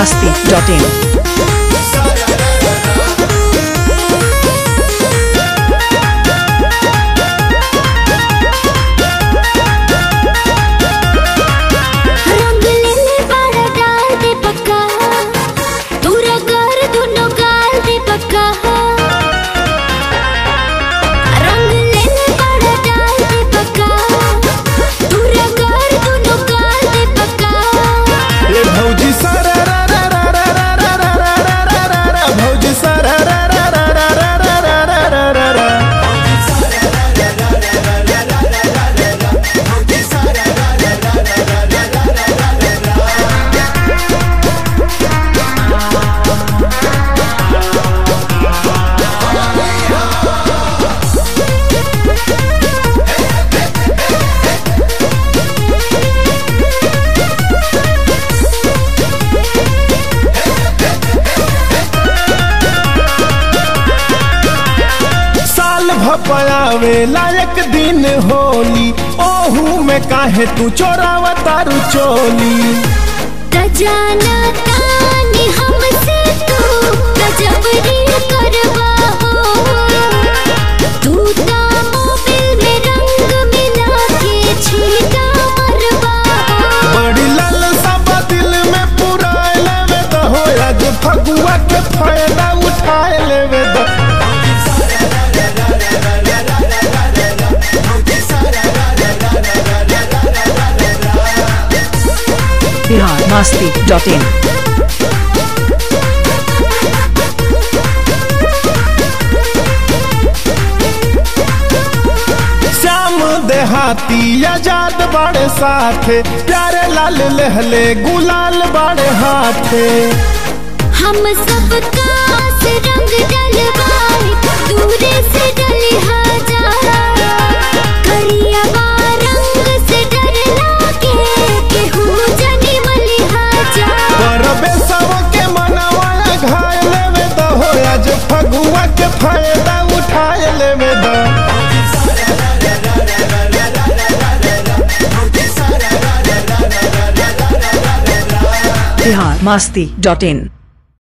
masti.in. रंग लेले बाड़ा डाल दे पक्का तूरा कर दुनो गाल दे पक्का रंग लेले बाड़ा डाल दे पक्का तूरा कर दुनो गाल दे पक्का ए भौजी सारा रा रा रा रा रा रा रा रा रा रा रा रा भौजी सारा रा रा रा रा रा रा रा रा रा रा रा साल भपयावे लायक दिन होली ओहू में काहे तू चोरावा तारू चोली त जाना तानी हमसे तू गजबरी करवा हो तू ता मोबिल में रंग मिला के छीटा मरवा हो बड़ी लाल सब दिल में पुराए लेवे तो हो आज फगुआ के फायदा उठाए लेवे तो Bihar masti.in. श्याम देहाती आजाद बाड़े साथे प्यारे लाल लहले गुलाल बाड़े हाथे हम सबका से रंग डलवाए दूरे से डले हजार करिया रंग से डर लागे केहू जनी मलिहाजा परबे सब के मनवा घाय लेवे तो हो आज फगुआ के फायदा उठाए लेवे तो Bihar masti.in.